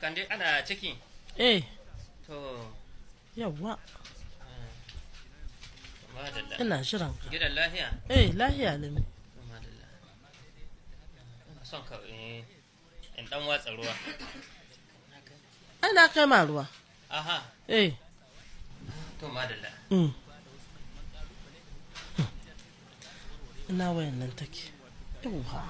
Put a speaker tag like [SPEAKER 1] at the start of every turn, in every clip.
[SPEAKER 1] kande ana ciki
[SPEAKER 2] eh
[SPEAKER 1] to
[SPEAKER 2] yawwa
[SPEAKER 1] madalla
[SPEAKER 2] ina shirin ka
[SPEAKER 1] gidan lafiya
[SPEAKER 2] eh lahiya limi
[SPEAKER 1] to madalla ina son ka eh, in dan watsa ruwa
[SPEAKER 2] ana kai ma ruwa
[SPEAKER 1] aha
[SPEAKER 2] eh
[SPEAKER 1] to madalla
[SPEAKER 2] mm. ina wayan nan take yawwa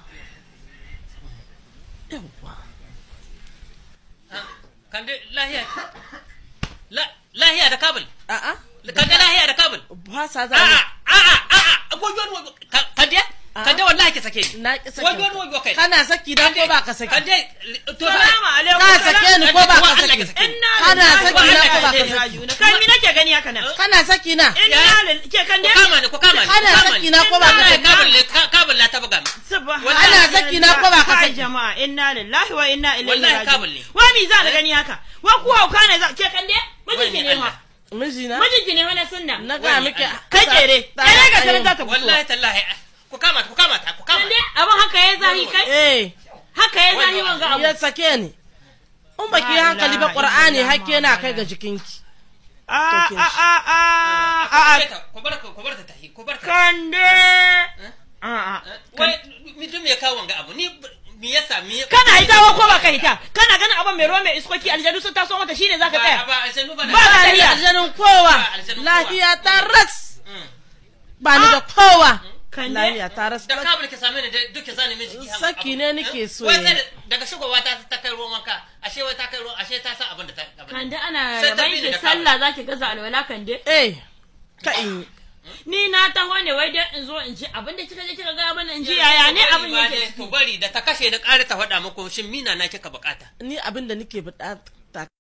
[SPEAKER 2] yawwa
[SPEAKER 1] Ah, kande lahiya La- lahiya da kabul
[SPEAKER 2] a'a
[SPEAKER 1] kande lahiya da kabul
[SPEAKER 2] ba sa za
[SPEAKER 1] a'a a'a a'a goyon goyon Ka- kande
[SPEAKER 2] A'a.
[SPEAKER 1] kande wallahi ki sake ni
[SPEAKER 2] na ki saki
[SPEAKER 1] Wajo wani wajo kai.
[SPEAKER 2] kana saki da ko ba ka saki
[SPEAKER 1] kande to
[SPEAKER 3] Salamu alaikum.
[SPEAKER 2] ka sake ni ko ba ka
[SPEAKER 1] Allah
[SPEAKER 2] saki
[SPEAKER 1] ka sake ni.
[SPEAKER 3] Inna
[SPEAKER 2] Kana
[SPEAKER 3] lillahi
[SPEAKER 2] saki
[SPEAKER 3] wa
[SPEAKER 2] na
[SPEAKER 3] inna
[SPEAKER 2] ko ba ka
[SPEAKER 3] ilaihi
[SPEAKER 2] saki?
[SPEAKER 3] raji'un. Kai mi nake gani haka nan?
[SPEAKER 2] kana saki na
[SPEAKER 3] Inna lillahi ke kan
[SPEAKER 1] ku
[SPEAKER 3] dai.
[SPEAKER 1] kama ni ku kama ni
[SPEAKER 2] Kana
[SPEAKER 1] ku kama
[SPEAKER 2] saki
[SPEAKER 1] ni.
[SPEAKER 2] na ko ba ka
[SPEAKER 1] Wallahi
[SPEAKER 2] saki?
[SPEAKER 1] kabul ne ka- kabul la ta buga min
[SPEAKER 3] Subhanallah.
[SPEAKER 2] Ana saki na ko ba ka
[SPEAKER 3] Kai
[SPEAKER 2] saki?
[SPEAKER 3] jama'a inna lillahi wa inna ilaihi
[SPEAKER 1] Wallahi
[SPEAKER 3] raji'un.
[SPEAKER 1] kabul ne.
[SPEAKER 3] Wa mi za na gani haka? Wa ku hauka ne za ke kan dai? Mijinki
[SPEAKER 1] Wani
[SPEAKER 3] ne ha.
[SPEAKER 1] Allah.
[SPEAKER 2] mijina
[SPEAKER 3] Mijinki ne wani sunna.
[SPEAKER 2] na ga
[SPEAKER 1] Wani
[SPEAKER 2] miki
[SPEAKER 1] Allah.
[SPEAKER 3] Kai kere.
[SPEAKER 2] Ta-
[SPEAKER 3] Kere ga
[SPEAKER 2] ta-
[SPEAKER 3] tare za ta fito.
[SPEAKER 1] wallahi tallahi ku kama ta ku kama ta ku kama
[SPEAKER 3] Kan dai abin haka ya zahi kai?
[SPEAKER 2] eh
[SPEAKER 3] Haka ya zahi
[SPEAKER 1] Wani
[SPEAKER 3] wanga abu.
[SPEAKER 2] ya sake ni in baki yi
[SPEAKER 3] La
[SPEAKER 2] hankali ba
[SPEAKER 3] ilaha
[SPEAKER 2] qur'ani
[SPEAKER 3] illallah
[SPEAKER 2] hakke na kai
[SPEAKER 3] Muhammad.
[SPEAKER 2] ga jikinki
[SPEAKER 3] A a a a a a.
[SPEAKER 1] ku bar ku bar ta tahi ku bar ta
[SPEAKER 3] Kande. A a.
[SPEAKER 1] wai mi dum ya kawo wanga abu ni mi yasa mi
[SPEAKER 3] Kana hitawa ko ba ka hita? Kana ganin abin mai ruwa mai iskoki aljanu sun taso mata shine zaka
[SPEAKER 1] ba
[SPEAKER 3] tsaya?
[SPEAKER 1] ba aljanu ba
[SPEAKER 3] Ba
[SPEAKER 2] ba ni
[SPEAKER 3] lahiya.
[SPEAKER 2] da aljanun kowa
[SPEAKER 1] Ba aljanun kowa.
[SPEAKER 2] lafiya ta ras
[SPEAKER 1] Mm.
[SPEAKER 2] ba ni da kowa
[SPEAKER 3] Kande.
[SPEAKER 2] lafiya ta ras
[SPEAKER 1] da kabul ki same ni da duke zani min jiki haka
[SPEAKER 2] Saki
[SPEAKER 1] abu.
[SPEAKER 2] ne nake
[SPEAKER 1] Eh?
[SPEAKER 2] so
[SPEAKER 1] wai
[SPEAKER 2] ya
[SPEAKER 1] sai
[SPEAKER 2] yi.
[SPEAKER 1] da- daga shigowa ta ta kai ruwan wanka ashe wai ta kai ruwan ashe ta san abin da ta abin da-
[SPEAKER 3] Kande ana
[SPEAKER 1] Sai ta
[SPEAKER 3] raban
[SPEAKER 1] bi ni
[SPEAKER 3] shi
[SPEAKER 1] da
[SPEAKER 3] sallah zaki gaza alwala kande.
[SPEAKER 2] eh ka in
[SPEAKER 3] Ni na taho ne wai dai in zo in ji abin da kika je kika ga mana in ji yaya ne abin
[SPEAKER 1] Ku bari ma
[SPEAKER 3] yake
[SPEAKER 1] dai,
[SPEAKER 3] ciki.
[SPEAKER 1] ku bari da ta kashe ni ƙara ta faɗa muku shin mina na kika bukata
[SPEAKER 2] ni abin da nake bukata